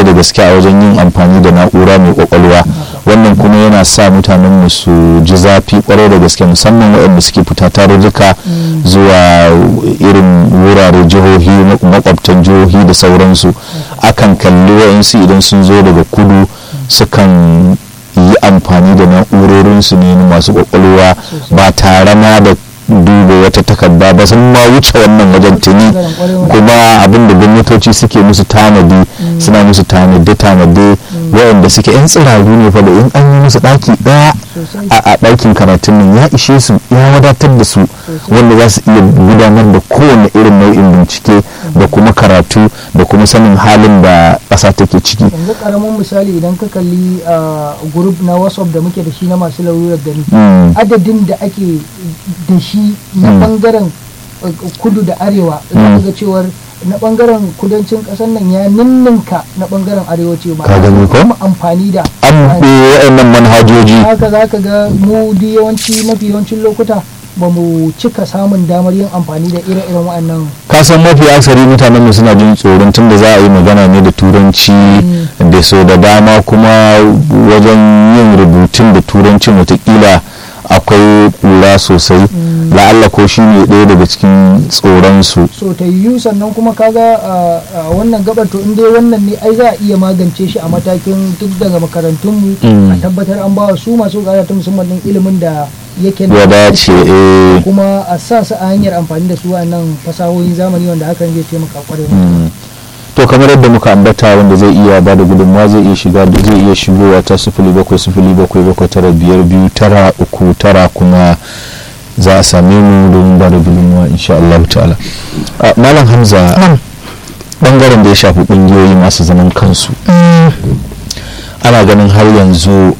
kwarai da gaske a wajen yin amfani da na'ura mai kwakwalwa wannan kuma yana sa mutanen mu su ji zafi kwarai da gaske musamman waɗanda suke fita tarurruka zuwa irin wurare jihohi makwabtan jihohi da sauransu akan kalli wa'insu idan sun zo daga kudu sukan yi amfani da na'urorinsu ne masu kwakwalwa ba tare ma da duba wata takarda ba sun ma wuce wannan wajen tuni kuma abin da gwamnatoci suke musu tanadi suna musu tanade tanade waɗanda suke yan tsiraru ne fa da in an yi musu ɗaki ɗaya a ɗakin karatun nan ya ishe su ya wadatar da su wanda za su iya gudanar da kowane irin nau'in bincike da kuma karatu da kuma sanin halin da ƙasa take ciki yanzu karamin misali idan ka kalli a group na whatsapp da muke da shi na masu larurar gani adadin da ake da shi na bangaren kudu da arewa za ga cewar na bangaren kudancin kasar nan ya ninninka na bangaren arewaci ma Ka gani ko? kuma amfani da an bi waɗannan manhajoji haka za ka ga mu di yawanci mafi yawancin lokuta ba mu cika samun damar yin amfani da ire-iren waɗannan ka san mafi aksari mutanen mu suna jin tsoron tunda za a yi magana ne da turanci da so da dama kuma wajen yin rubutun da turancin watakila akwai kura sosai la'alla ko shi ne ɗaya daga cikin tsoronsu so ta yiwu sannan kuma kaga a a wannan gabar to in dai wannan ne ai za a iya magance shi a matakin duk daga makarantunmu a tabbatar an bawa su masu karatu musamman din ilimin da yake na ya dace eh kuma a sa su a hanyar amfani da su nan fasahohin zamani wanda hakan zai taimaka kwarai Mm. to kamar yadda muka ambata wanda zai iya ba da gudunmawa zai iya shiga da zai iya shigowa ta sifili bakwai sifili bakwai bakwai tara biyar biyu tara uku tara kuma za a same mu domin ba da gudunmawa insha Allah ta'ala Ah, malam hamza bangaren da ya shafi kungiyoyi masu zaman kansu ana ganin har yanzu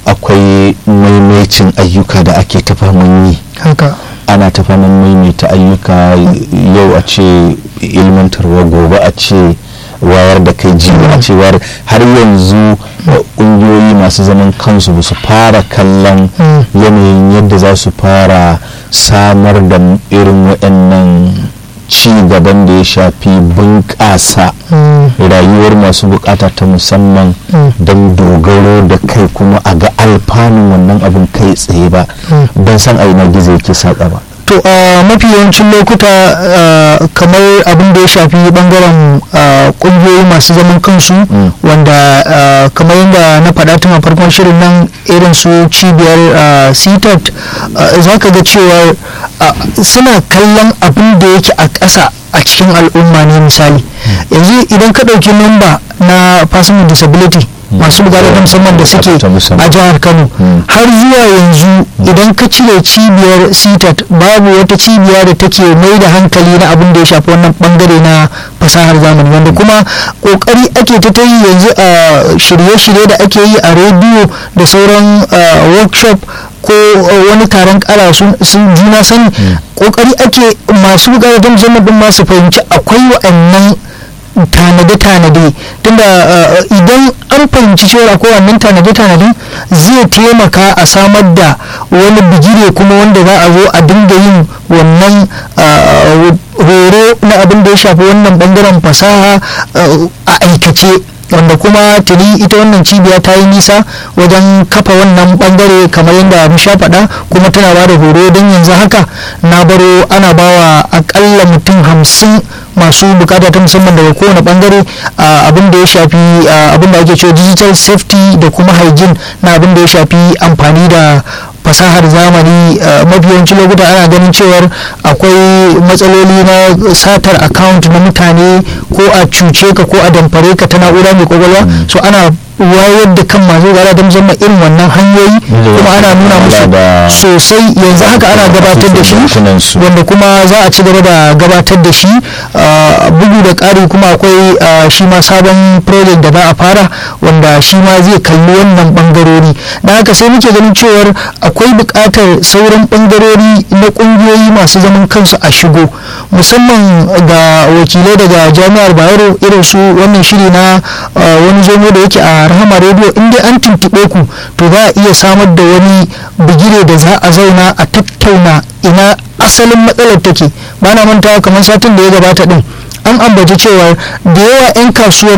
akwai maimacin ayyuka da ake ta faman yi haka ana ta faman maimaita ayyuka yau a ce ilmantarwa gobe a ce wayar da kai jibi a ce wayar har yanzu kungiyoyi masu zaman kansu ba su fara kallon yanayin yadda za su fara samar da irin waɗannan ci gaban da ya shafi bunƙasa rayuwar masu bukata ta musamman don dogaro da kai kuma a ga alfanun wannan abin kai tsaye ba ban san a ina gizo yake saƙa ba to a mafi yawancin lokuta ah, kamar abin da ya shafi bangaren ah, kungiyoyi masu zaman kansu wanda ah, kamar yadda na faɗa tun a farkon shirin nan irin su cibiyar ctat za ka ga cewa ah, suna kallon abin da yake a ƙasa a cikin al'umma ne misali yanzu idan ka ɗauki namba na person with disability masu bukata ta musamman da suke Ta musamman. a jihar kano Mm. har zuwa yanzu idan ka cire cibiyar sitat babu wata cibiya da take mai da hankali na abin da ya shafi wannan bangare na fasahar zamani wanda kuma kokari ake ta ta yi yanzu a shirye-shirye da ake yi a rediyo da sauran ah, workshop ko ah, wani taron kara sun sun juna sani kokari ake masu bukata ta musamman din masu fahimci akwai wa'annan tanade-tanade tunda uh, idan an fahimci cewa akwai wannan tanade-tanade zai taimaka a samar da wani bigire kuma wanda za a zo a dinga yin wannan uh, horo na abin da ya shafi wannan bangaren fasaha uh, a aikace wanda kuma tuni ita wannan cibiya ta yi nisa wajen kafa wannan bangare kamar yadda mu sha faɗa kuma tana ba da horo don yanzu haka na baro ana bawa akalla mutum hamsin masu bukata ta musamman daga kowane bangare abin da ya shafi abin da ake cewa digital safety da kuma hygiene na abin da ya shafi amfani da fasahar zamani mafi yawancin lokuta ana ganin cewar akwai matsaloli na satar account na mutane ko a cuce ka ko a damfare ka ta na'ura mai kwakwalwa so ana wayar da kan masu gara da musamman irin wannan hanyoyi kuma ana nuna musu sosai yanzu haka ana gabatar da shi wanda kuma za a ci gaba da gabatar da shi bugu da ƙari kuma akwai shi ma sabon project da za a fara wanda shi ma zai kalli wannan bangarori da haka sai muke ganin cewar akwai buƙatar sauran bangarori na ƙungiyoyi masu zaman kansu a shigo musamman ga wakilai daga jami'ar bayero irin su wannan shiri na wani zomo da yake a rahama rediyo in dai an tuntuɓe ku to za a iya samar da wani bigire da za a zauna a tattauna ina asalin matsalar take ba na mantawa kamar satin da ya gabata din an ambaci cewa da yawa 'yan kasuwar